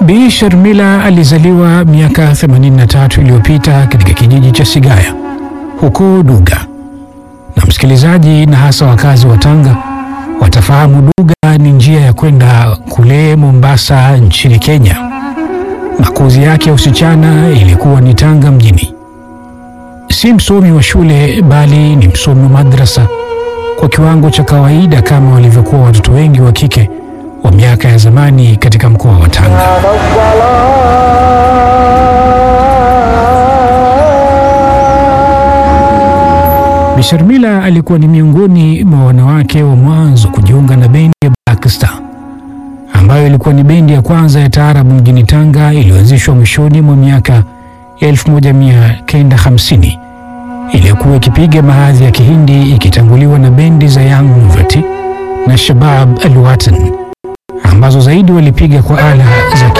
Bi Sharmila alizaliwa miaka 83 iliyopita katika kijiji cha Sigaya huko Duga, na msikilizaji na hasa wakazi wa Tanga watafahamu Duga ni njia ya kwenda kule Mombasa nchini Kenya. Makuzi yake ya usichana ilikuwa ni Tanga mjini. Si msomi wa shule bali ni msomi wa madrasa kwa kiwango cha kawaida kama walivyokuwa watoto wengi wa kike wa miaka ya zamani katika mkoa wa Tanga. Bi Sharmila alikuwa ni miongoni mwa wanawake wa mwanzo kujiunga na bendi ya Black Star ambayo ilikuwa ni bendi ya kwanza ya taarabu mjini Tanga iliyoanzishwa mwishoni mwa miaka ya 1950 iliyokuwa ikipiga mahadhi ya Kihindi ikitanguliwa na bendi za Young Mvati na Shabab Alwatan ambazo zaidi walipiga kwa ala za